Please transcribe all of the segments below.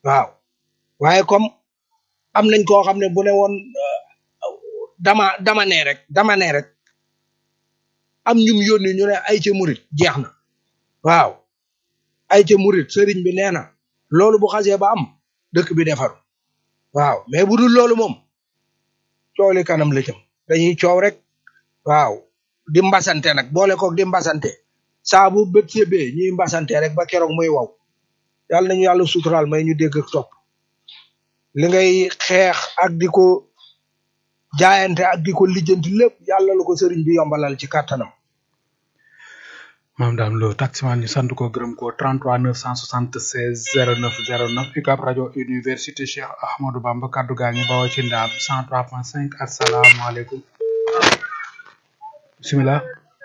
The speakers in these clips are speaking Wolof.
waaw waaye comme am nañ koo xam ne bu ne woon dama dama ne rek dama ne rek am ñum yónni ñu ne ay ca murit jeex na waaw ay ca murit sëriñ bi nee na loolu bu xasee ba am dëkk bi defaru waaw mais bu dul loolu moom coow li kanam la jëm dañuy coow rek waaw di mbasante nag boole koog di mbasante saa bu bët sebee ñuy mbasante rek ba keroog muy waw yàlla nañu yàlla suturaal may ñu dégg ak topp li ngay xeex ak di ko jaayante ak di ko lijjanti lépp yàlla la ko sëriñ bi yombalal ci kàttanam maam daam lo taximan ñu sant ko gërëm ko 33 976 09 09 UCAB rajo université Cheikh Ahmadou Bamba kaddu gaa ngi bawoo ci ndaam 103.5 asalaamaaleykum bisimilah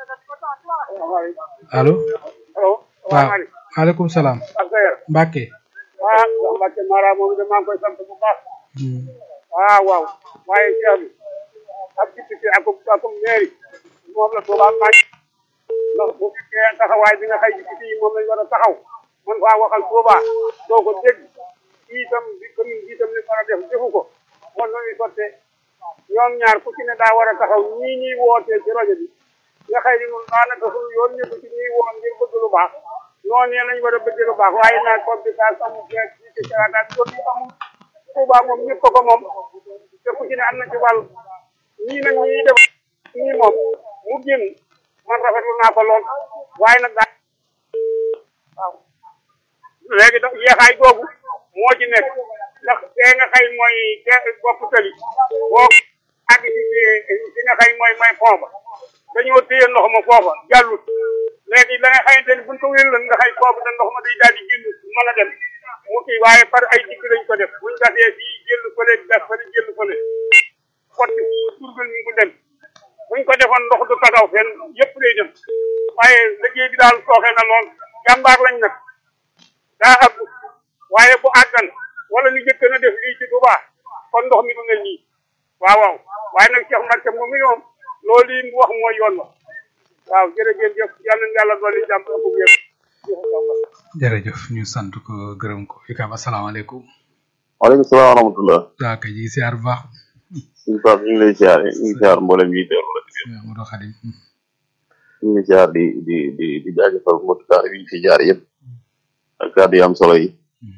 allo allo waaw maaleykum salaam Mbacke ah Mbacke Mara moom de maa ngi koy sant bu baax waaw waaw waaye Cheikh bi ak député ak ak mairie moom la Touba maa ndax bu fekkee taxawaay bi nga xëy député yi moom lañ war a taxaw man faa waxal Touba doo ko dégg kii itam bi commune bi itam li war a def defu ko kon noonu sottee ñoom ñaar ku ci ne daa war a taxaw ñii ñuy wootee ci rajo bi nga xëy ni ñun daanaka suñu yoon nekku ci ñuy woo ngir bëgg lu baax noonu lañ war a bëgg lu baax waaye naa compétence amul fekk ci ci sarataat kon amul Touba moom ñëpp ko moom te ku ci ne am na ci wàll ñii nag ñii def ñii moom mu génn man rafetlu naa ko lool waaye nag daal waaw léegi da yeexaay googu moo ci nekk ndax tee nga xëy mooy te bopp tali boo àgg ci ci nga xëy mooy mooy pont ba dañoo téye ndox ma foofa jàllut léegi la nga xamante ni buñ ko wéyaloon nga xëy foofu da ndox ma day daal di génn mën a dem mu kii waaye par ay dikk lañ ko def buñ gasee fii jël fële gas fële jël fële xotti turgal ñu ko dem buñ ko defoon ndox du tagaw fenn yëpp lay dem waaye liggéey bi daal sooxe na lool jàmbaar lañ nag daa ëpp waaye bu àggan wala ñu jëkk na def lii ci Touba kon ndox mi du mel nii waaw waaw waaye nag Cheikh Mbacke moom mi moom loolu yi mu wax mooy yoon wa waaw jërëjëf jëf yàlla na yàlla doole jàmm ak wér jërëjëf ñu sant ko gërëm ko UCAB asalaamaaleykum waaleykum salaam wa rahmatullah waa kay ji siyaar bu baax suñu Pape ñu ngi lay siyaar ñu ngi siyaar mboolem yi teewlu la ci Modou Khadim ñu ngi siyaar di di di di jaajëfal mbokki taar yi fi jaar yëpp ak kàddu yi am solo yi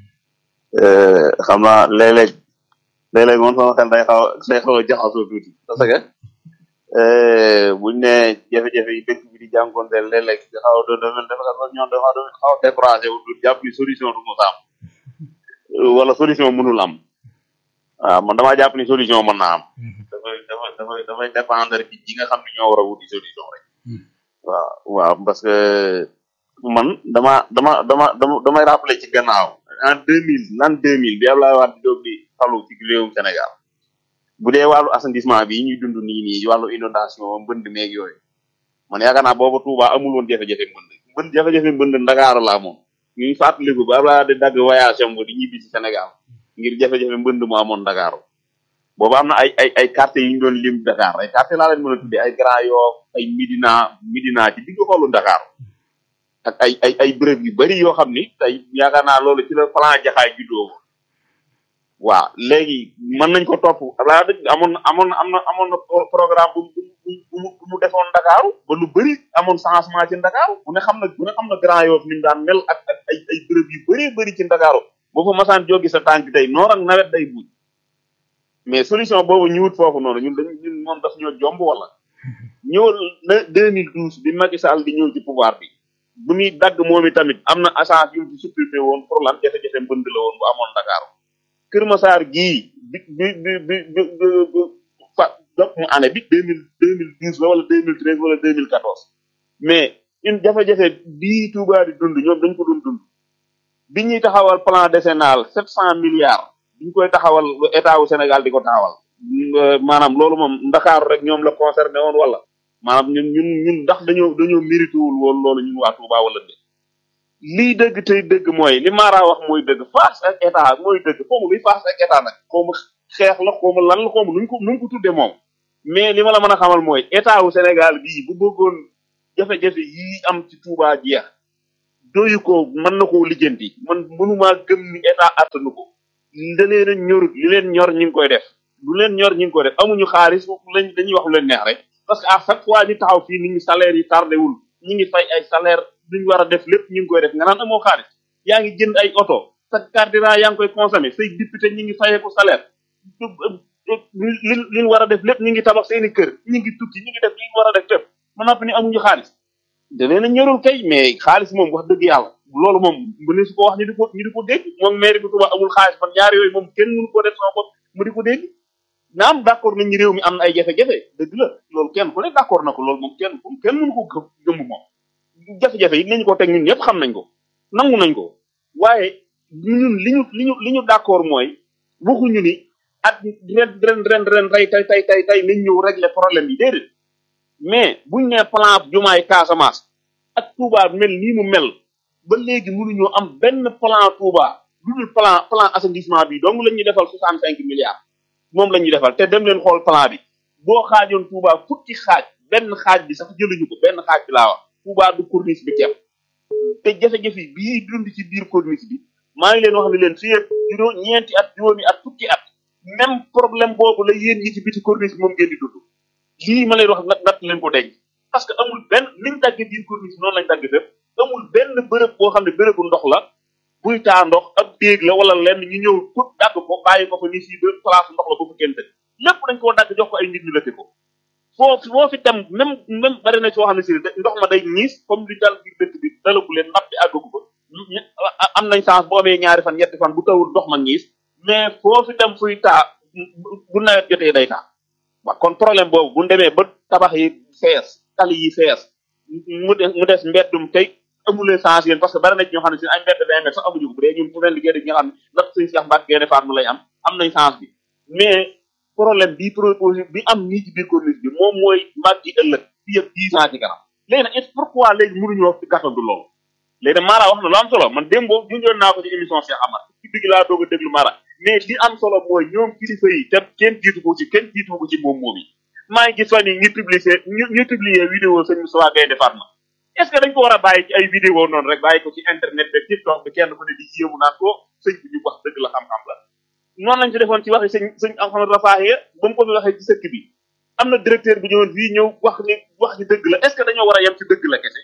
xam naa léeg-léeg léeg-léeg moom sama xel day xaw day xaw a jaxasoo tuuti parce que buñ ne jafe-jafe yi dëkk bi di jànkonteel léeg-léeg nga xaw a doon doon dafa ñoom dafa doon xaw a découragé wu du jàpp ni solution du mos a am wala solution mënul am waaw man damaa jàpp ni solution mën naa am dafay dafay dafay dafay dépendre ci ñi nga xam ne ñoo war a wuti solution rek waaw waaw parce que man dama dama dama dama damay rappelé ci gannaaw en deux mille l'an deux mille bi Abdoulaye Wade di doog di falu ci réewum Sénégal bu dee wàllu assainissement bi ñuy dund nii nii wàllu inondation mbënd meeg yooyu man yaakaar naa booba Touba amul woon jafe-jafe mbënd mbënd jafe-jafe mbënd Ndakaaru laa moom ñuy fàttaliku ba Abdoulaye di dagg voyage am di ñibbi ci Sénégal ngir jafe-jafe mbënd mu amoon Dakar boobu am na ay ay ay quartiers yu ñu doon lim Dakar ay quartiers laa leen mën a tuddee ay Grand Yoff ay Médina Médina ci digg xolu Dakar ak ay ay ay béréb yu bari yoo xam ni tey yaakaar naa loolu ci la plan jaxaay juddoo waaw léegi mën nañ ko topp laa dëgg amoon na amoon na am na amoon na programme bu bu bu bu mu defoon Dakar ba lu bëri amoon changement ci Dakar bu ne xam na bu ne xam na Grand Yoff ni mu daan mel ak ak ay ay béréb yu bëree bëri ci Dakar boo fa masaan jógi sa tànk tey noor ak nawet day buñ mais solution boobu ñu wut foofu noonu ñun dañ ñun moom daf ñoo jomb wala ñëwal na 2012 bi Macky Sall di ñëw ci pouvoir bi bu muy dagg moom i tamit am na agence yu mu ci supprimé woon pour lan jafe-jafe mbënd la woon bu amoon Dakar Kër Massar gii bi bi bi bi bi bi fa donc mu année bi deux mille deux mille douze la wala deux mille treize wala deux mille quatorze mais une jafe-jafe bii Touba di dund ñoom dañ ko doon dund bi ñuy taxawal plan décennal sept cent milliards bi ñu koy taxawal état wu Sénégal di ko taxawal maanaam loolu moom Ndakaaru rek ñoom la concerné woon wala maanaam ñun ñun ñun ndax dañoo dañoo mérité wul woon loolu ñun waa Touba wala dé lii dëgg tey dëgg mooy li Mara wax mooy dëgg face ak état mooy dëgg xawma luy face ak état nag xawma xeex la xawma lan la xawma nuñ ko nuñ ko tudde moom mais li ma la mën a xamal mooy état wu Sénégal bii bu bëggoon jafe-jafe yii am ci Touba jeex doyu ko mën na koo lijjanti man mënumaa gëm ni état attanu ko da leen a ñorut li leen ñor ñi ngi koy def lu leen ñor ñi ngi koy def amuñu xaalis lañ dañuy wax lu leen neex rek parce que à chaque fois ñu taxaw fii nit ñi salaire yi tardé wul ñi ngi fay ay salaire duñ war a def lépp ñu ngi koy def nga naan amoo xaalis yaa ngi jënd ay oto sa carburant yaa ngi koy consommé say député ñi ngi fayeeku salaire li li war a def lépp ñi ngi tabax seeni kër ñi ngi tukki ñi ngi def li war a def lépp ma noppi ni amuñu xaalis da leen a ñorul kay mais xaalis moom wax dëgg yàlla loolu moom bu ne su ko wax ñu di ko ñu di ko dégg moom mairie bu Touba amul xaalis man ñaar yooyu moom kenn mënu ko def sama bopp mu di ko dégg naam d'accord nañ ñi réew mi am na ay jafe-jafe dëgg la loolu kenn ku ne d'accord na ko loolu moom kenn kenn mënu ko gëm gëmm moom jafe-jafe yi nañu ko teg ñun ñëpp xam nañ ko nangu nañ ko waaye ñun li ñu li ñu li ñu d'accord mooy waxuñu ni at ren ren ren ren tey tey tey tey tey nañ ñëw régler problème yi déedéet mais buñ ne plan jumaay Casamance ak Touba mel nii mu mel ba léegi mënuñoo am benn plan Touba lu dul plan plan assainissement bi donc la ñuy defal soixante cinq milliards moom la ñuy defal te dem leen xool plan bi boo xaajoon Touba fukki xaaj benn xaaj bi sax jëluñu ko benn xaaj bi laa wax Touba du corniche bi kepp te jafe-jafe bii dund ci biir corniche bi maa ngi leen wax ne leen fii ak juróom ñeenti at juróomi at fukki at même problème boobu la yéen ñi ci biti corniche bi moom ngeen di dund lii ma leen wax nag nat leen ko denc parce que amul benn niñ dagge biir corniche bi noonu lañ dagge fépp amul benn bërëb boo xam ne bërëbu ndox la buy taa ndox ab déeg la wala lenn ñu ñëw pour dagg ko bàyyi ko fa ni fii ba place ndox la bu fa kenn dëkk lépp dañ koo dagg jox ko ay nit ñu lëkk ko foo foo fi dem même même bari na soo xam ne si ndox ma day ñiis comme li dal biir dëkk bi dalagu leen napp bi àggagu ko am nañ chance boo amee ñaari fan ñetti fan bu tawul ndox ma ñiis mais foo fi dem fuy taa bu nawet jotee day taa waaw kon problème boobu bu demee ba tabax yi fees tali yi fees mu des mu des mbeddum tey amulee chance yéen parce que bari na ci ñoo xam ne si ay mbedd vingt mètres sax amuñu ko bu dee ñun fu leen liggéey ñi nga xam ne ndax suñu Cheikh Mbacke Gaïndé Fatma lay am am nañ chance bi mais problème bi proposé bi am nii ci biir corniche bi moom mooy màgg yi ëllëg fii ak dix ans ci kanam léegi nag est pourquoi léegi mënuñu wax ci gàttandu loolu léegi nag Mara wax na lu am solo man démb boobu junjoon naa ko ci émission Cheikh Amar ci digg laa doog a déglu Mara mais li am solo mooy ñoom kilifa yi te kenn jiitu ko ci kenn jiitu ko ci moom moom yi maa ngi gis fan yi ñu publier ñu ñu publier vidéo sëñ Moustapha Gaïndé Fatma est ce que dañ ko war a bàyyi ci ay vidéo noonu rek bàyyi ko ci internet bi TikTok bi kenn ku ne di yéemu naan ko sëñ bi ñu wax dëgg la xam-xam la noonu lañ ci defoon ci waxi sëñ sëñ Ahmad Rafahi ba mu ko fi waxee ci sëkk bi am na directeur bi ñëwoon fii ñëw wax ni wax ni dëgg la est ce que dañoo war a yem ci dëgg la kese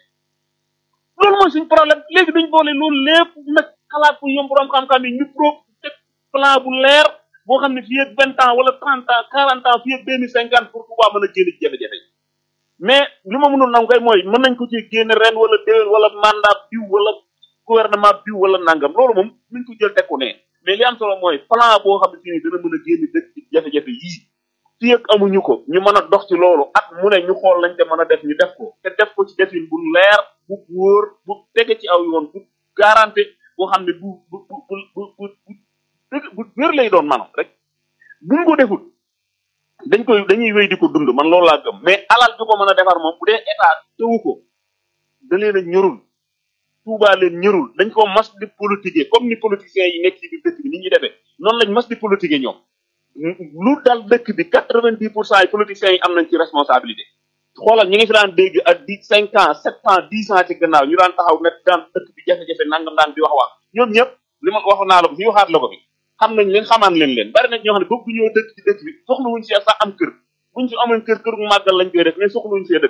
loolu mooy suñ problème léegi dañ boole loolu lépp nag xalaat ko yom borom xam-xam yi ñu pro teg plan bu leer boo xam ne fii ak vingt ans wala trente ans quarante ans fii ak deux mille cinquante pour Touba mën a génn ci jafe-jafe mais li ma mënul nangu kay mooy mën nañ ko ci génne ren wala déwén wala mandat biw wala gouvernement biw wala nangam loolu moom nuñ ko jël teg ko ne mais li am solo mooy plan boo xam ne fii dana mën a génn dëkk ci jafe-jafe yii fii ak amuñu ko ñu mën a dox ci loolu ak mu ne ñu xool lañ te mën a def ñu def ko te def ko ci defin bu leer bu wóor bu tege ci aw yoon bu garanté boo xam ne bu bu bu bu bu bu bu wér lay doon maanaam rek buñ ko deful dañ koy dañuy wéy di ko dund man loolu laa gëm mais alal ju ko mën a defar moom bu dee état tewu ko da leen a ñorul Touba leen ñorul dañ ko mas di politiquer comme ni politiciens yi nekk ci biir dëkk bi ni ñuy defee noonu lañ mas di politiquer ñoom lu dal dëkk bi quatre vingt dix pour cent yi politiciens yi am nañ ci responsabilité xoolal ñi ngi fi daan dégg ak di cinq ans sept ans dix ans ci gannaaw ñu daan taxaw ne daan dëkk bi jafe-jafe nangam daan di wax wax ñoom ñëpp li ma wax naa la ko fi waxaat la ko fi xam nañ leen xamaan leen leen bari na ñoo xam ne bëgg ñoo dëkk ci dëkk bi soxla wuñ see sax am kër buñ fi amoon kër kër gu màggal lañ koy def mais soxla wuñ see dëkk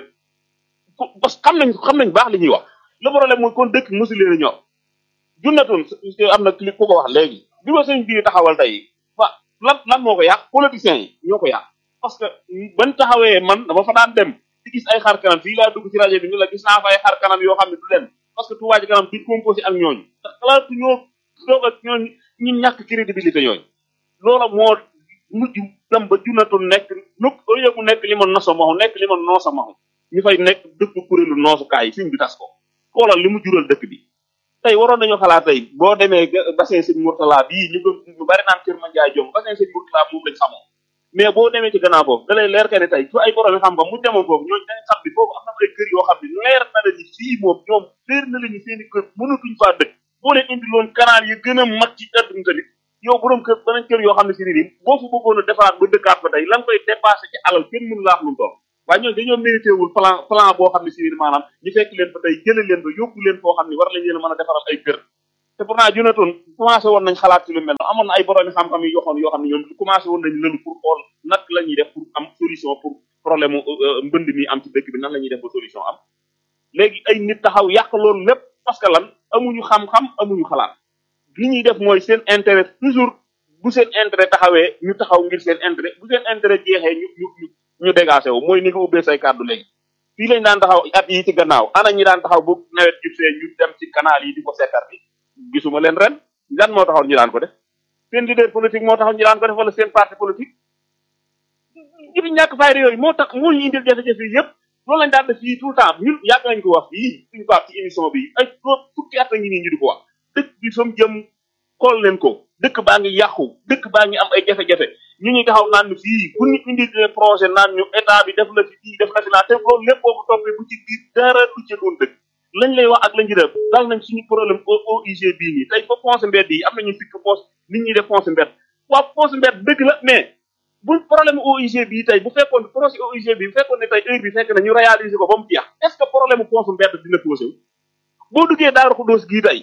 parce que xam nañ xam nañ baax li ñuy wax le problème mooy kon dëkk mosu leen a ñor junnatoon am na clip ku ko wax léegi bi ma sëñ bii taxawal tey wa lan lan moo ko yàq politiciens yi ñoo ko yàq parce que ban taxawee man dama fa daan dem di gis ay xar kanam fii laa dugg ci rajo bi ñu la gis naa fa ay xar kanam yoo xam ne du dem parce que Touba ci kanam duñ composé ak ñooñu te xalaatu ñoo toog ak ñooñu ñu ñàkk crédibilité ñooñu loola moo mujj dem ba junnatul nekk nu au lieu mu nekk li ma nosa maxu nekk li ma noosa maxu ñu fay nekk dëkk kuréelu noosukaay yi fiñ bi tas ko xoolal li mu jural dëkk bi tey waroon nañu xalaat tey boo demee bassin sëñ Mourtala bii ñu gën ñu bari naan Kër Mandiaye Diom bassin sëñ Mourtala moom lañ xamoon mais boo demee ci gannaaw foofu da lay leer que ne tey su ay borom xam nga mu demoon foofu ñooñu dañ xam bi foofu am na ay kër yoo xam ne leer na la ni fii moom ñoom leer na la ni seen i kër mënatuñ faa dëkk boo leen indi loon canal yi gën a mag ci àdduna tamit yow borom kër beneen kër yoo xam ne si nii boo fa bëggoon a defaraat ba dëkkaat fa tey la nga koy dépassé ci alal kenn mënu laax lu toll waaye ñooñu dañoo mérité wul plan plan boo xam ne si maanaam ñu fekk leen fa tey jële leen fa yóbbu leen foo xam ne war lañ leen a mën a defaral ay kër te pourtant Jonathan commencé woon nañ xalaat ci lu mel noonu amoon na ay boroomi xam-xam yu yoxoon yoo xam ne ñoom commencé woon nañ lëlu pour xool nag la ñuy def pour am solution pour problème mu mbënd mi am ci dëkk bi nan la ñuy def ba solution am léegi ay nit taxaw yàq loolu lépp parce que lan amuñu xam-xam amuñu xalaat li ñuy def mooy seen intérêt toujours bu seen intérêt taxawee ñu taxaw ngir seen intérêt bu seen intérêt jeexee ñu ñu ñu ñu dégagé wu mooy ni nga ubbee say kàddu léegi fii lañ daan taxaw at yi ci gannaaw ana ñi daan taxaw bu nawet jubsee ñu dem ci canal yi di ko sekkar bi gisuma leen ren lan moo taxoon ñu daan ko def seen leader politique moo taxoon ñu daan ko def wala seen parti politique jibi ñàkk fayda yooyu moo tax moo ñu indil jafe-jafe yi yëpp loolu lañ daan def fii tout le temps ñun yàgg nañ ko wax fii suñu baax ci émission bi ay fukki at a ngi nii ñu di ko wax dëkk bi som jëm xool leen ko dëkk baa ngi yàqu dëkk baa ngi am ay jafe-jafe ñu ñuy taxaw naan ñu fii bu ñu indi projet naan ñu état bi def la fi fii def la fi naa te loolu lépp boo ko toppee bu ci biir dara du ci doon dëkk lañ lay wax ak lañ ci def dal nañ suñu problème OIG bii nii tey fa fonce mbedd yi am nañu fikk fonce nit ñi def fonce mbedd waaw fonce mbedd dëgg la mais bu problème OIG bii tey bu fekkoon projet OIG bi bu fekkoon ne tey heure bi fekk na ñu réaliser ko ba mu jeex est ce que problème fonce mbedd dina posé wu boo duggee Daaru Xuddoos gii tey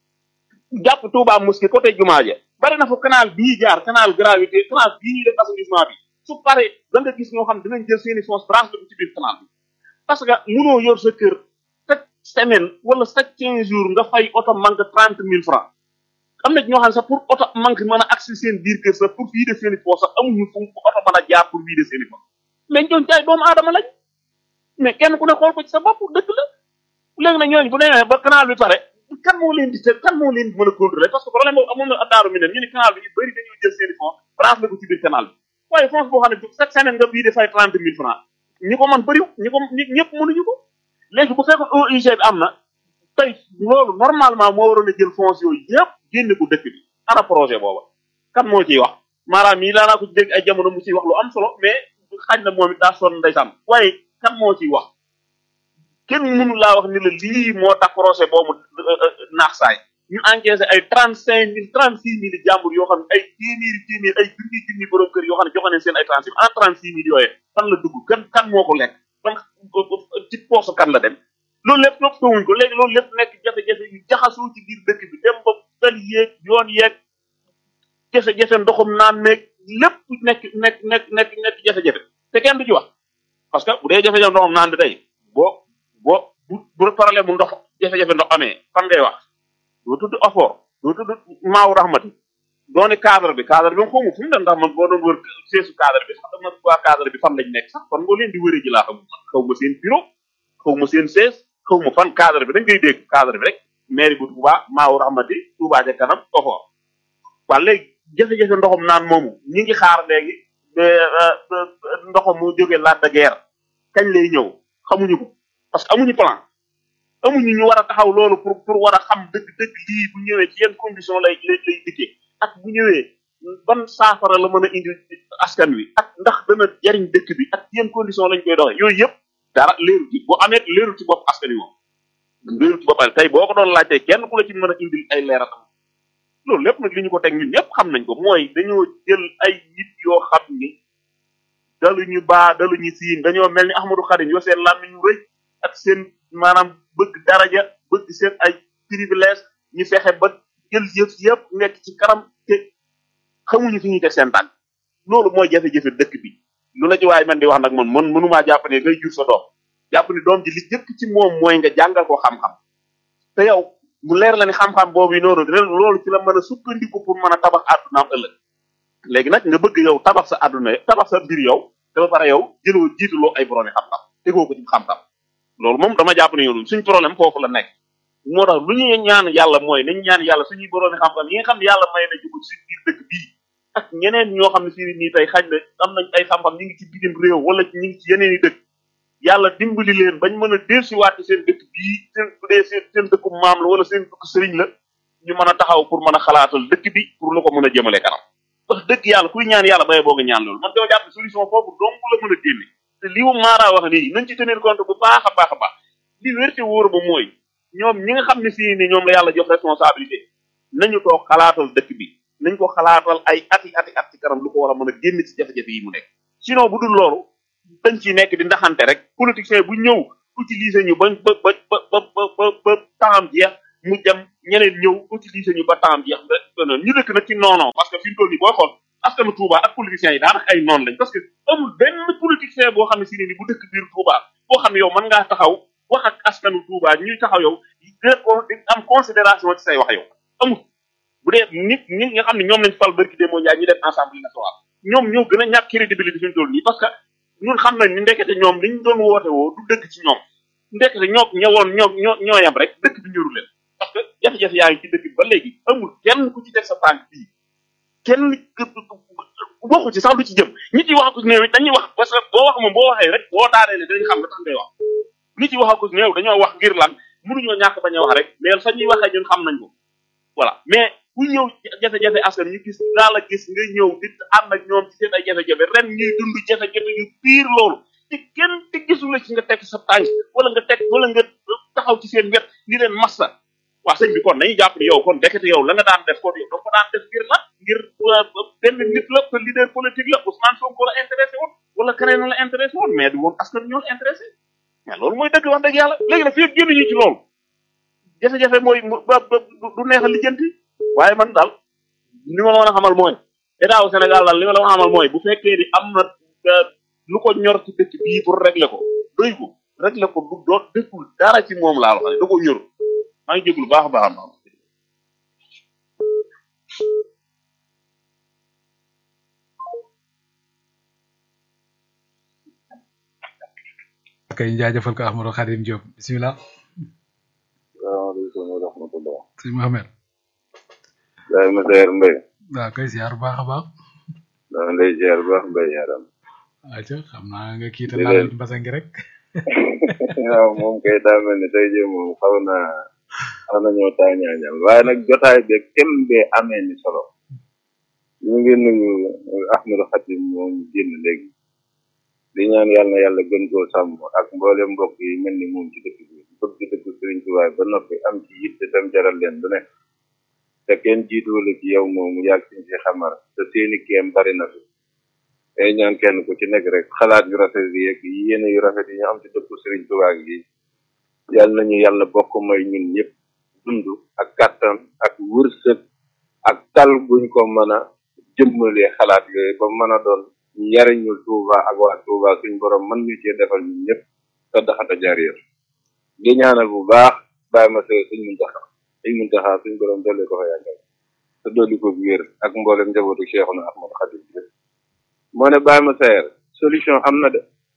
jàpp Touba Mosquée côté Jumaa ja bari na fa canal bii jaar canal gravité canal bii ñuy def assainissement bi su paree da nga gis ñoo xam dinañ jël seeni fonds branche ko ci biir canal bi parce que munoo yor sa kër chaque semaine wala chaque quinze jours nga fay oto manque trente mille francs am na ñoo xam ne sax pour oto manque mën a accès seen biir kër sax pour vider seeni fonds sax amuñu fu oto mën a jaar pour vider seeni fonds mais ñooñu jaay doomu aadama lañ mais kenn ku ne xool ko ci sa bopp dëgg la léegi nag ñooñu bu demee ba canal bi pare kan moo leen di te kan moo leen di mën a contrôler parce que problème boobu amoon na addaaru mi ne ñu ne canal bi ñu bëri dañuy jël seeni fonds branche la ko ci biir canal bi waaye fonds boo xam ne chaque semaine nga bii de fay trente mille francs ñi ko mën bëriw ñi ko ñi ñëpp mënuñu ko léegi bu fekkoon OIG bi am na tey loolu normalement moo waroon a jël fonds yooyu yëpp génne ko dëkk bi ana projet booba kan moo ciy wax maanaam yi daanaa ko dégg ay jamono mu ciy wax lu am solo mais xañ na moom it daa sonn ndeysaan waaye kan moo ciy wax kenn mënu laa wax ni la lii moo tax projet boobu naax saay ñu encaissé ay trente cinq mille trente six mille jàmbur yoo xam ne ay téeméeri téeméeri ay junni junni borom kër yoo xam ne joxe nañ seen ay trente six en trente six mille yooyee fan la dugg kan kan moo ko lekk fan ci poosu kan la dem loolu lépp topp tawuñ ko léegi loolu lépp nekk jafe-jafe yu jaxasoo ci biir dëkk bi dem ba fel yeeg yoon yeeg jafe-jafe ndoxum naan nekk lépp nekk nekk nekk nekk nekk jafe-jafe te kenn du ci wax parce que bu dee jafe-jafe ndoxum naan bi tey boo boo bu bu problème mu ndox jafe-jafe ndox amee fan ngay wax doo tudd effort doo tudd maaw rahmati doone cadre bi cadre bi moom xawma fu mu dem ndax man boo doon wër seesu cadre bi sax dama waa cadre bi fan lañ nekk sax kon ngoo leen di wëree ji laa xam xaw ma seen bureau xaw ma seen sees xaw ma fan cadre bi dañ koy dégg cadre bi rek mairie bu Touba maaw rahmati Touba ca kanam effort waa léegi jafe-jafe ndoxum naan moomu ñi ngi xaar léegi ndoxam mu jógee laat de guerre kañ lay ñëw xamuñu ko parce que amuñu plan amuñu ñu war a taxaw loolu pour pour war a xam dëgg dëgg lii bu ñëwee ci yenn condition lay lay lay dikkee ak bu ñëwee ban saafara la mën a indi askan wi ak ndax dana jariñ dëkk bi ak yenn condition lañ koy doxee yooyu yëpp dara leeru ci bu amee leeru ci bopp askan wi moom leeru ci boppam tey boo ko doon laajtee kenn ku la ci mën a indil ay leeratam loolu lépp nag li ñu ko teg ñun ñëpp xam nañ ko mooy dañoo jël ay nit yoo xam ni daluñu baa daluñu siin dañoo mel ni Ahmadou Khadim yoo seen làmmiñ ñu rëy ak seen maanaam bëgg daraja bëgg seen ay privilège ñu fexe ba jël yëf yëpp nekk ci kanam te xamuñu fi ñuy teg seen tànk loolu mooy jafe-jafe dëkk bi lu la ci waaye man di wax nag man man mënumaa jàpp ne ngay jur sa doom jàpp ni doom ji li jëkk ci moom mooy nga jàngal ko xam-xam te yow mu leer la ni xam-xam boobu noonu loolu ci la mën a sukkandiku pour mën a tabax àddunaam ëllëg léegi nag nga bëgg yow tabax sa àdduna tabax sa mbir yow te ba pare yow jëloo jiitaloo ay boroomi xam-xam tegoo ko ci xam-xam loolu moom dama jàpp ne yow suñ problème foofu la nekk moo tax lu ñuy ñaan yàlla mooy nañ ñaan yàlla suñuy boroomi xam-xam yi nga xam ne yàlla may na juko ci biir dëkk bii ak ñeneen ñoo xam ne si nii tey xañ na am nañ ay xam-xam ñu ngi ci bitim réew wala ñu ngi ci yeneen i dëkk yàlla dimbali leen bañ mën a dellusiwaat ci seen dëkk bii seen bu dee seen seen dëkku maam la wala seen dëkku sëriñ la ñu mën a taxaw pour mën a xalaatal dëkk bi pour lu ko mën a jëmale kanam wax dëgg yàlla kuy ñaan yàlla baye boo nga ñaan loolu man dama jàpp solution foofu dong la mën a génne te li mu maaraa wax nii nañ ci tenir compte bu baax a baax a baax li wér ci wóor ba mooy ñoom ñi nga xam ne fii ni ñoom la yàlla jox responsabilité nañu toog xalaatal dëkk bi nañ ko xalaatal ay ati ati at ci kanam lu ko war a mën a génn ci jafe-jafe yi mu nekk sinon bu dul loolu dañ ciy nekk di ndaxante rek politicien bu ñëw utiliser ñu ba ba ba ba ba ba ba temps jeex mu dem ñeneen ñëw utiliser ñu ba temps jeex ba ñu dëkk nag ci non non parce que fi mu toll nii booy xool askanu Touba ak politiciens yi daanaka ay noonu lañ parce que amul benn politicien boo xam ne si ne ni bu dëkk biir Touba boo xam ne yow mën ngaa taxaw wax ak askanu Touba ñuy taxaw yow di di am considération ci say wax yow amul bu dee nit ñi nga xam ne ñoom lañ fal barki démo Ndiaye ñu dem assemblée nationale ñoom ñoo gën a ñàkk crédibilité fi mu toll nii parce que ñun xam nañ ni ndekete ñoom liñ doon woote woo du dëgg ci ñoom ndekete ñoo ñëwoon ñoo ñoo ñoo yam rek dëkk bi ñëru leen parce que jafe-jafe yaa ngi ci dëkk bi ba léegi amul kenn ku ci teg sa tànk bii kenn waxu ci sax lu ci jëm ñi ci wax ko néew dañuy wax parce que boo wax moom boo waxee rek boo daanee dañuy xam nga tax ngay wax ñi ci wax ko néew dañoo wax ngir lan mënuñoo ñàkk bañ a wax rek mais fa ñuy waxee ñun xam nañ ko voilà mais ku ñëw jafe-jafe askan ñu gis daa la gis nga ñëw di ànd ak ñoom ci seen ay jafe-jafe ren ñuy dund jafe-jafe yu biir loolu te kenn te gisul la ci nga teg sa tànk wala nga teg wala nga taxaw ci seen wet ni leen massa waa sëñ bi kon nañu jàpp ni yow kon dekete yow la nga daan def kon yow da ko daan def ngir la ngir benn nit la te leader politique la Ousmane Sonko la intéressé woon wala keneen la intéressé woon mais du woon askan ñoo la intéressé mais loolu mooy dëgg wax dëgg yàlla léegi nag fii ak génn ñu ci loolu jafe-jafe mooy ba du neex a lijjanti waaye man daal li ma la mën a xamal mooy état wu Sénégal daal li ma la mën a xamal mooy bu fekkee ni am na lu ko ñor ci dëkk bii pour régler ko doy ko régler ko du doo dëkkul dara ci moom laa wax da ko ñor maa ngi jéglu baax a baax a kay jaajëfal ko Ahmadou Khadim Diop bisimilah. salaamaaleykum wa rahmatulah. sëñ Mohamed. Baye Massaer Mbaye. waaw kay ziar bu baax a baax. maa ngi lay ziar bu baax Mbaye yaram. ayca xam naa nga kiita naa leen mbasa ngi rek. waaw moom kay daa mel ni tey jii moom xaw naa xaw nañoo taa ñaañal waaye nag jotaay bi kem bee amee ni solo. ñu ngi nuyu Ahmadou Khadim moom génn léegi. di ñaan yàlla na yàlla gën koo sàmm ak mboolem mbokk yi mel ni moom ci dëkk bi bëgg ci dëkk Sëriñ Tuubaa ba noppi am ci yitte tam jaral leen lu nekk te kenn jiituwala ci yow moomu yàgg siñ si xamar te seeni kéem bari na fi tey ñaan kenn ku ci nekk rek xalaat yu rafet yi ak yéene yu rafet yi ñu am ci dëkk Sëriñ Tuubaa gi yàlla nañu yàlla bokk may ñun ñëpp dund ak kàttan ak wërsëg ak tal buñ ko mën a jëmmalee xalaat yooyu ba mën a doon njariñul Touba ak waa Touba suñ borom mën ñu cee defal ñun ñëpp te daxata jaariyar di ñaanal bu baax bàyyi ma se suñ muntaxa suñ muntaxa suñ borom dolli ko fa yàggal te dolli ko wér ak mboolem njabootu Cheikhuna Ahmadu Xadim yëpp moo ne bàyyi ma seer solution am na de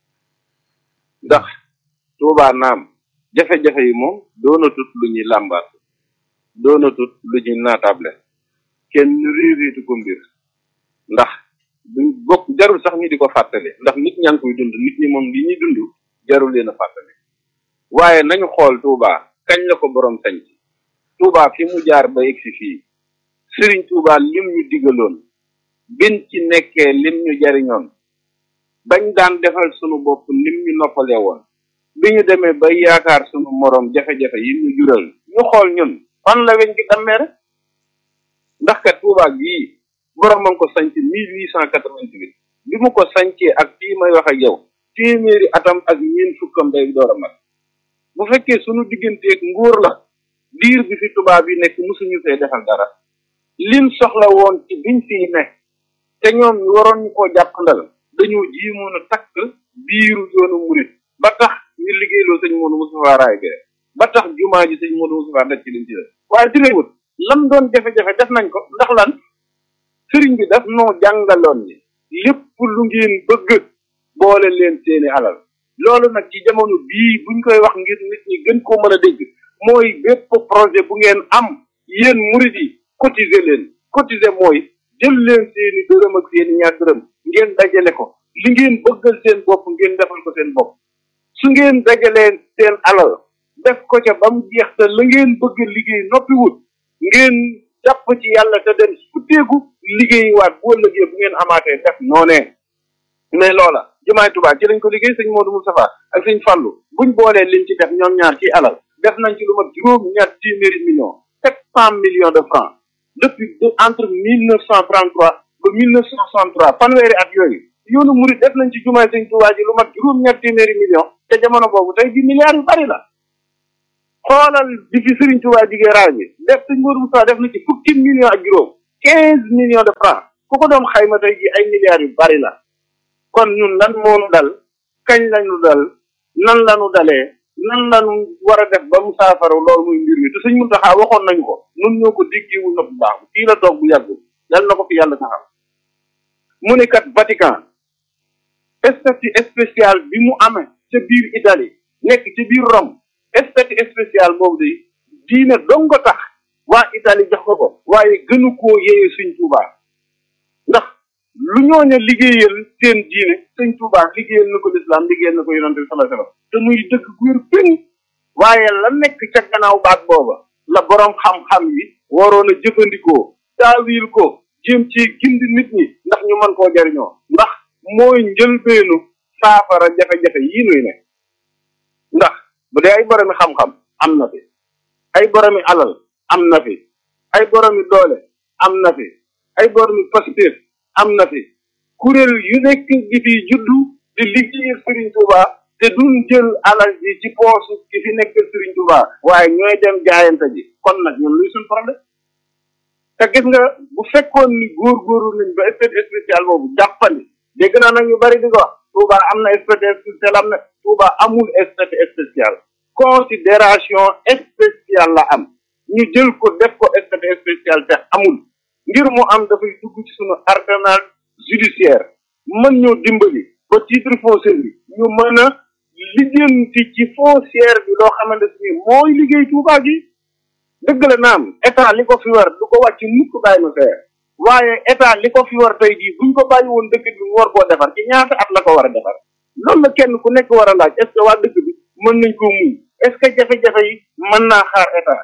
ndax Touba naam jafe-jafe yi moom doonatut lu ñuy làmbaat doonatut lu ñuy naatable kenn riiriitu ko mbir ndax duñ bokk jarul sax ñu di ko fàttali ndax nit ñaa ngi koy dund nit ñi moom li ñuy dund jarul leen a fàttali waaye nañu xool Touba kañ la ko borom sañ ci Touba fi mu jaar ba egsi fii Sëriñ Touba lim ñu digaloon bin ci nekkee lim ñu jariñoon bañ daan defal sunu bopp lim ñu noppalee woon bi ñu demee ba yaakaar sunu morom jafe-jafe yi ñu jural ñu xool ñun fan la weñ gi dammee rek ndax kat Touba gii borom ma ko sanc mille huit cent quatre-vingt-huit bi mu ko sancee ak fii may wax ak yow téeméeri atam ak ñeen fukkam day door a mat bu fekkee sunu digganteeg nguur la diir bi fi tubaab yi nekk musuñu fee defal dara lim soxla woon ci biñ fii ne te ñoom ñu waroon ñu koo jàppandal dañoo jiimoon a takk biiru yoonu murit ba tax ñu liggéeyloo sëñ Modou Moustapha raay bee ba tax jumaa ji sëñ Modou Moustapha daj ci liñ ci def waaye terewut lam doon jafe-jafe def nañ ko ndax lan sëriñ bi daf noo jàngaloon ni lépp lu ngeen bëgg boole leen seeni alal loolu nag ci jamono bii buñ koy wax ngir nit ñi gën koo mën a dégg mooy bépp projet bu ngeen am yéen murid yi cotiser leen cotiser mooy jël leen seeni dërëm ak seeni ñaar dërëm ngeen dajale ko li ngeen bëggal seen bopp ngeen defal ko seen bopp su ngeen dajalee seen alal def ko ca ba mu jeex te la ngeen bëgg liggéey noppiwut ngeen jàpp ci yàlla te dem futteeku liggéey waat bu ëllëgee bu ngeen amaatee def noonee mais loola jumaay Tuubaa ci lañ ko liggéey sëñ Modou Moustapha ak sëñ Fallou buñ boolee liñ ci def ñoom ñaar ci alal def nañ ci lu mat juróom ñaar téeméeri millions sept cent millions de francs depuis entre mille neuf cent trente trois ba mille neuf cent soixante trois fanweeri at yooyu yoonu murid def nañ ci jumaay sëñ Tuubaa ji lu mat juróom-ñett téeméeri million te jamono boobu tey ji milliards yu bari la xoolal bi fi Sëriñ Tuubaa jigee raay bi def sëñ Modou Moussa def na ci fukki millions ak juróom quinze millions de francs ku ko doon xayma tey ji ay milliards yu bari la kon ñun lan moonu dal kañ lañu dal nan lañu dalee nan lañu war a def ba mu saafara loolu muy mbir mi te sëñ Muntaxa waxoon nañu ko nun ñoo ko diggiwul na bu baax fii la toog bu yàggul yal na ko fi yàlla taxaw mu ne kat Vatican statut spécial bi mu amee ca biir Italie nekk ci biir Rome statut spécial boobu de diine dong ko tax waa Italie jox ko ko waaye gënu koo yeye Sëñ Tuubaa ndax lu ñooña liggéeyal seen diine Sëñ Tuubaa liggéeyal na ko lislaam liggéeyal na ko yonante bi sallallahu alayhi wasallam te muy dëkk gu wér péng waaye la nekk ca gannaaw baat booba la boroom xam-xam yi waroon a jëfandikoo taawil ko jéem ci gindi nit ñi ndax ñu mën koo jariñoo ndax mooy njëlbeenu saafara jafe-jafe yii nuy ne ndax bu dee ay boromi xam-xam am na fi ay boromi alal am na fi ay boromi doole am na fi ay boromi pastéef am na fi kuréel yu nekk gi fi juddu di liggéeyal Serigne Touba te duñ jël alal ji ci poosu ki fi nekk Serigne Touba waaye ñooy dem jaayante ji kon nag ñun luy suñ problème te gis nga bu fekkoon ni góor-góorlu nañ ba statut spécial boobu jàppandi dégg naa nag ñu bari di ko wax Touba am na statut spécial am na Touba amul statut spécial considération spéciale la am ñu jël ko def ko statut spécial te amul ngir mu am dafay dugg ci sunu arsenal judiciaire mën ñoo dimbali ba titre foncier bi ñu mën a lijjanti ci foncière bi loo xamante ni mooy liggéey Touba gi dëgg la naam état li ko fi war du ko wàcc mukk bàyyi ma feer waaye état li ko fi war tey jii buñ ko bàyyi woon dëkk bi mu war koo defar ci ñaata at la ko war a defar loolu la kenn ku nekk war a laaj est ce que waa dëkk bi mën nañ ko muñ est ce que jafe-jafe yi mën naa xaar état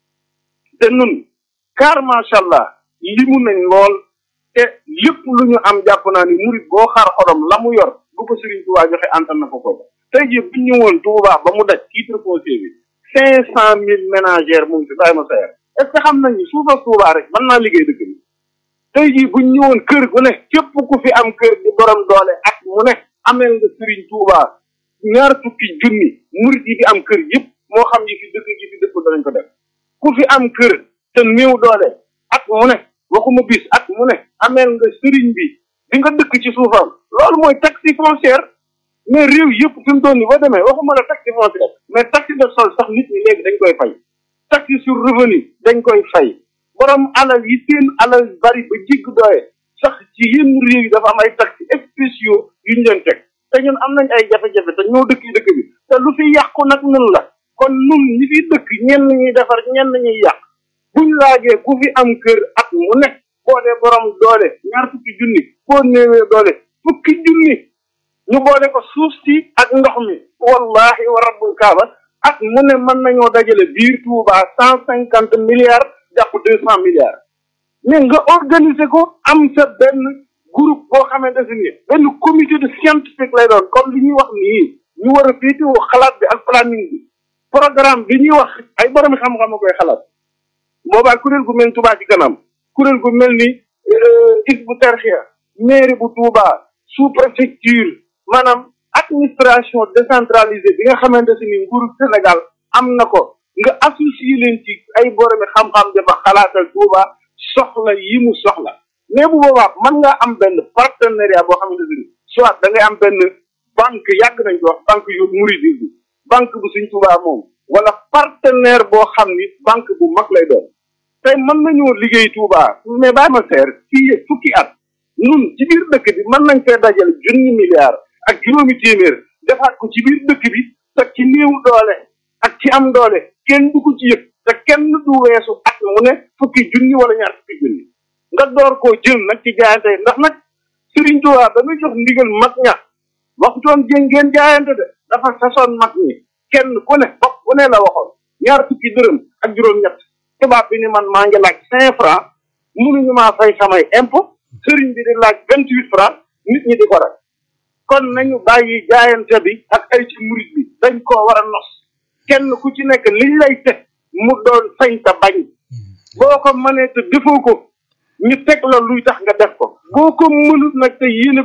te nun car macha allah limu nañ lool te lépp lu ñu am jàpp naa ni murit boo xaar xorom la mu yor bu ko Serigne Touba joxe antan na ko ko tey jii bu ñu woon Touba ba mu daj titre foncier bi cinq cent mille ménagères mu ngi fi bàyyi ma seer est ce que xam nañu suufa Touba rek mën naa liggéey dëkk bi tey jii bu ñu ñëwoon kër gu ne képp ku fi am kër di borom doole ak mu ne amel nga Serigne Touba ñaar fukki junni murit yi fi am kër yëpp moo xam yi fi dëkk yi fi dëkk danañ ko def ku fi am kër te néew doole ak mu ne waxuma bis ak mu ne amel nga Serigne bi di nga dëkk ci suufam loolu mooy taxe foncière mais réew yëpp fi mu doon ni boo demee waxuma la taxe foncière mais taxe de sol sax nit ñi léegi dañ koy fay taxe sur revenu dañ koy fay borom alal yi seen alal bari ba jigg doye sax ci yenn réew yi dafa am ay taxes spéciaux yu ñu leen teg te ñun am nañ ay jafe-jafe te ñoo dëkk dëkk bi te lu fi yàqu nag nun la kon nun ñi fi dëkk ñenn ñuy defar ñenn ñuy yàq buñ laajee ku fi am kër at mu ne boo dee borom doole ñaar fukki junni boo néewee doole fukki junni ñu boole ko suuf si ak ndox mi wallahi wa rabbul kaaba at mu ne mën nañoo dajale biir Touba cent cinquante milliards jàpp deux cent milliards mais nga organiser ko am sa benn groupe boo xamante ne ni benn comité de scientifique lay doon comme li ñuy wax nii ñu war a féetewoo xalaat bi ak planning bi programme bi ñuy wax ay borom xam-xam a koy xalaat boobaa kuréel gu mel ni Touba ci kanam kuréel gu mel ni Hizbut Tarqiyyah mairie bu Touba sous préfecture maanaam administration décentralisée bi nga xamante ne ni nguuru Sénégal am na ko nga associé leen ci ay boromi xam-xam dafa xalaatal Touba soxla yi mu soxla mais bu boobaa mën nga am benn partenariat boo xamante ne soit da ngay am benn banque yàgg nañ ko wax banque yu mouridisme banque bu suñ Touba moom wala partenaire boo xam ni banque bu mag lay doon tey mën nañoo liggéey Touba mais bàyyi ma seer fii fukki at ñun ci biir dëkk bi mën nañ fee dajale junni milliards ak juróomi téeméer defaat ko ci biir dëkk bi te ci néew doole ak ci am doole kenn du ko ci yëg te kenn du weesu at mu ne fukki junni wala ñaar fukki junni nga door koo jël nag ci jaayante ndax nag Serigne Touba ba muy jox ndigal mag ña waxutoon jéem ngeen jaayante de dafa sasoon mag ñi kenn ku ne bopp ku ne la waxoon ñaar fukki dërëm ak juróom-ñett tubaab bi ni man maa ngi laaj cinq francs mënuñu maa fay samay impôt Serigne bi di laaj vingt huit francs nit ñi di ko rek kon nañu bàyyi jaayante bi ak ay ci murit bi dañ koo war a nos kenn ku ci nekk liñ lay teg mu doon sañ ta bañ boo ko mënee te defoo ko ñu teg la luy tax nga def ko boo ko mënut nag te yéene ko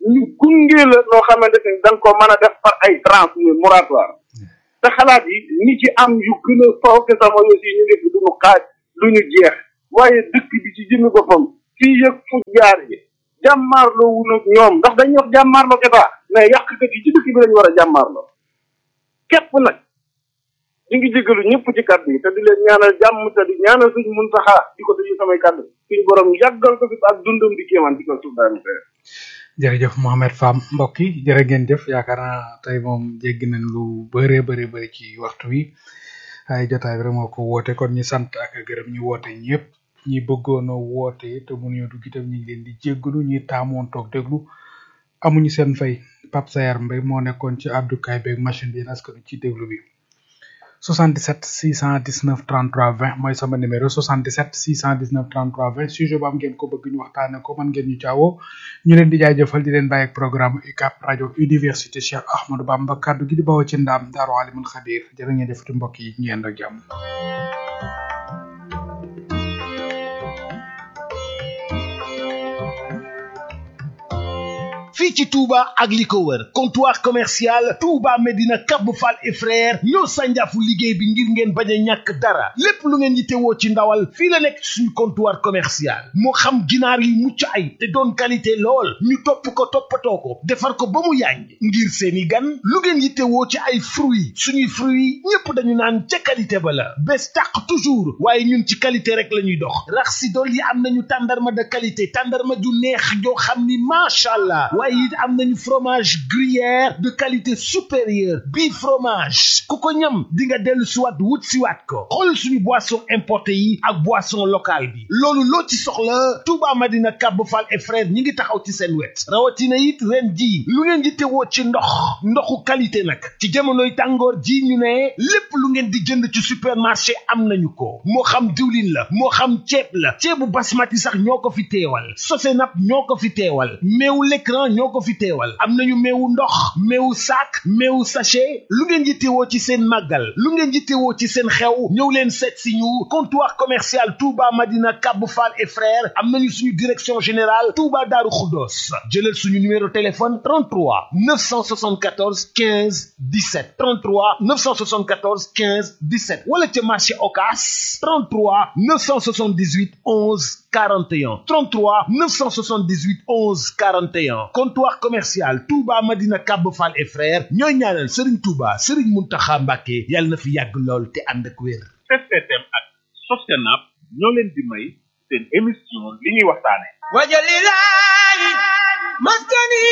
ñu gunge la loo xamante ni da nga ko mën a def par ay tranche muy moratoire te xalaat yi ñi ci am yu gën a fooke sama aussi ñu ngi fi duñu xaaj lu ñu jeex waaye dëkk bi ci jëmmi boppam fii yëg fu jaar yi jàmmaarloo wu nag ñoom ndax dañuy wax jàmmaarloo état mais yàqkat yi ci dëkk bi lañu war a jàmmaarloo képp nag ñu ngi jégalu ñëpp ci kàddu yi te di leen ñaanal jàmm te di ñaanal suñ muntaxaa di ko tëju samay kàddu suñu borom yàggal ko fi ak dundam di kéemaan di ko suuf daal jërëjëf Mohamed Fam mbokk yi jërë ngeen jëf yaakaar naa tey moom jéggi nañ lu bëree bëri bëri ci waxtu wi ay jotaay bi rek moo ko woote kon ñi sant ak gërëm ñi woote ñëpp ñi bëggoon a woote te mënuñoo dugg itam ñu ngi leen di jéggalu ñi taamoon toog déglu amuñu seen fay Pape Sayar Mbaye moo nekkoon ci abdukaay beeg machine bi askanu ci déglu bi 77 619 33 20 mooy sama numéro 77 619 33 20 sujet bu am ngeen ko bëgg ñu waxtaane ko man ngeen ñu caawoo ñu leen di jaajëfal di leen bàyyi ak programme UCAP rajo université Cheikh Ahmadou Bamba kaddu gi di bawoo ci ndaam daaru alimul xabir jërë ngeen jëfati mbokk yi ñu yend ak jàmm fii ci Touba ak li ko wër comptoir commercial Touba Medina Cap Fall et frère ñoo sànjaafu liggéey bi ngir ngeen bañ a ñàkk dara lépp lu ngeen yittewoo ci ndawal fii la nekk suñu comptoir commercial moo xam ginaar yi mucc ay te doon qualité lool ñu topp ko toppatoo ko defar ko ba mu yàññ ngir seeni gan lu ngeen yittewoo ci ay fruits suñuy fruits ñépp dañu naan ca qualité ba la bés tàq toujours waaye ñun ci qualité rek la ñuy dox rax si dool yi am nañu tàndarma de qualité tàndarma ju neex joo xam ni macha allah waaye it am nañu fromage gruyère de qualité supérieure bii fromage ku ko ñam di nga dellu siwaat wut siwaat ko xool suñu boisson importé yi ak boisson locale bi loolu loo ci soxla Touba Madina Cap Fall et frère ñi ngi taxaw ci seen wet rawatina it ren ji lu ngeen di tewoo ci ndox ndoxu qualité nag ci jamonoy tàngoor ji ñu ne lépp lu ngeen di jënd ci supermarché am nañu ko moo xam diwlin la moo xam ceeb la ceebu basmati sax ñoo ko fi teewal sosenap ñoo ko fi teewal meewu l'écran ñoo ko fi teewal am nañu meewu ndox meewu sac meewu sachet lu ngeen yittewoo ci seen màggal lu ngeen yittewoo ci seen xew ñëw leen seet si ñu comptoir commercial Touba Madina Cap Fall et frères am nañu suñu direction générale Touba Darou Khoudoss jëlal suñu numéro téléphone 33 974 15 17 33 974 15 17 wala ca marché Ocass 33 978 11 41 33 978 11 41 comptoir commercial Touba Madina Cap Fall et frères ñooy ñaanal Serigne Touba Serigne Mountakha Mbacké yàlla na fi yàgg lool te ànd ak wér. STM ak Sostenab ñoo leen di may seen émission li ñuy waxtaane wajalilahi maskani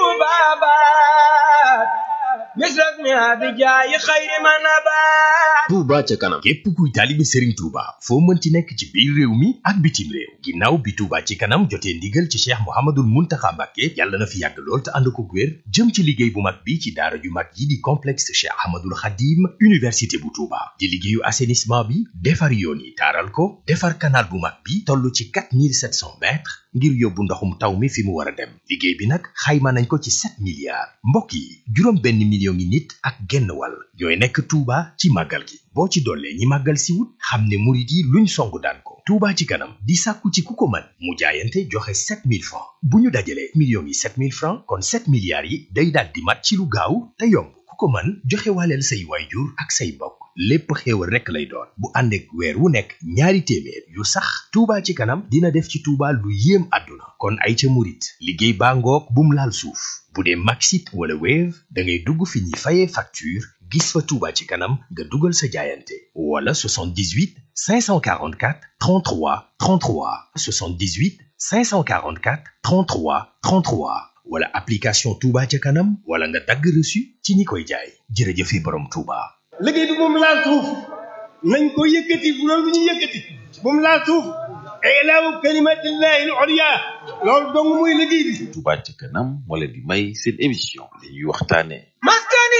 tubabat misrak mi abijayi xayri manabat Touba ca kanam képp kuy taalibe Serigne Touba foo mënti nekk ci biir réew mi ak bitim réew ginnaaw bi Touba ci kanam jotee ndigal ci Cheikh Mouhamadoul Mountakha Mbacké yàlla na fi yàgg lool te ànd ko wér jëm ci liggéey bu mag bi ci daara ju mag yi di complexe Cheikh Ahmadoul Khadim université bu Touba di liggéeyu assainissement bi defar yoon yi taaral ko defar canal bu mag bi toll ci 4700 mètres ngir yóbbu ndoxum taw mi fi mu war a dem liggéey bi nag xayma nañ ko ci 7 milliards mbokk yi juróom benn million ngi nit ak genn wàll ñooy nekk Touba ci màggal gi boo ci dollee ñi màggal si wut xam ne murit yi luñ songu daan ko Touba ci kanam di sàkku ci ku ko mën mu jaayante joxe 7000 francs bu ñu dajalee millions yi 7000 francs kon 7 milliards yi day daal di mat ci lu gaaw te yomb ku ko mën joxe waaleel say waayjur ak say mbokk lépp xéewal rekk lay doon bu ànd ak weer wu nekk ñaari téeméer yu sax Touba ci kanam dina def ci Touba lu yéem àdduna kon ay ca murit liggéey baa ngoog bum laal suuf bu dee Maxit wala Wave da ngay dugg fi ñuy fayee facture gis fa Touba ci kanam nga dugal sa jaayante wala 78 544 33 33 78 544 33 33 wala application Touba ca kanam wala nga dagg reçu ci ñi koy jaay jërëjëfe borom Touba. liggéey bi moom laal suuf nañ ko yëkkati bu loolu ñu yëkkati moom laal suuf ilaahu kalimatillahi al-ulya loolu dong mooy liggéey bi Touba ca kanam moo leen di may seen émission li ñuy waxtaane maskani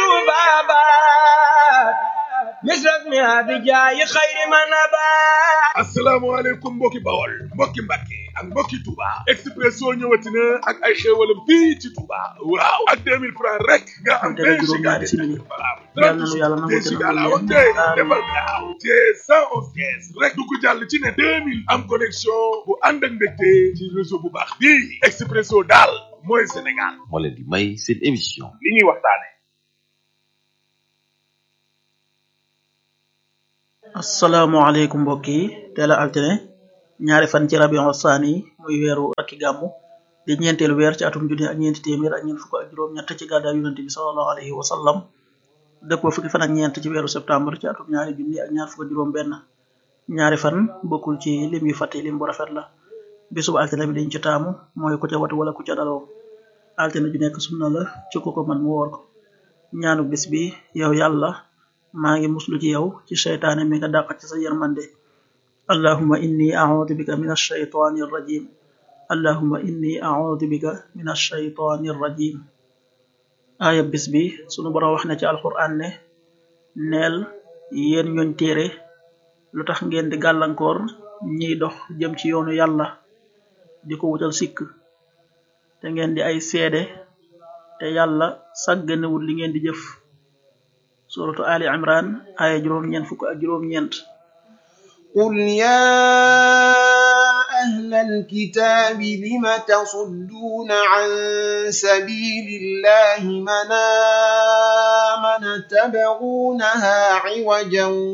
tubabat misrak mi abijayi xayri manabat asalaamaaleykum mbokki bawol mbokki mbàkke ak mbokki Touba Expresso ñëwati na ak ay xéewalam fii ci Touba waaw ak 2000 francs rek nga am vingt giga de valable vingt giga laa wax tey defal gaaw te 111 caisse rek du ko jàll ci ne 2000 am connexion bu ànd ak mbégte ci réseau bu baax bii Expresso daal mooy Sénégal moo leen di may seen émission li ñuy waxtaane asalaamaaleykum mbokk yi teel a altine ñaari fan ci rabion saani muy weeru rakki gàmmu di ñeenteelu weer ci atum junni ak ñeenti téeméer ak ñeent fukk ak juróom ñett ci gàddaa yonente bi salallahu alayhi wa sallam dëppoo fukki fan ak ñeent ci weeru septembre ci atum ñaari junni ak ñaar fukk ak juróom benn ñaari fan bokkul ci lim yu fàtte lim bu rafet la bisub altine bi dañ ci taamu mooy ku ca watu wala ku ca daloo altine ju nekk sunna la ci ku ko man mu woor ko ñaanu bis bi yow yàlla maa ngi muslu ci yow ci seytaane mi nga dàq ci sa yërmande allahuma inni audu bika min alshaytani arrajim allahuma inni audu bika min alshaytani arrajim aaya bis bi sunu borom wax na ci alquran ne neel yéen ñooñ téere lu tax ngeen di gàllankoor ñiy dox jëm ci yoonu yàlla di ko wutal sikk te ngeen di ay seede te yàlla sàgganewul li ngeen di jëf suratu ali imran aya juróom ñeent fukk ak juróom ñeent قل يا أهل الكتاب لم تصدون عن سبيل الله من آمن تبغونها عوجا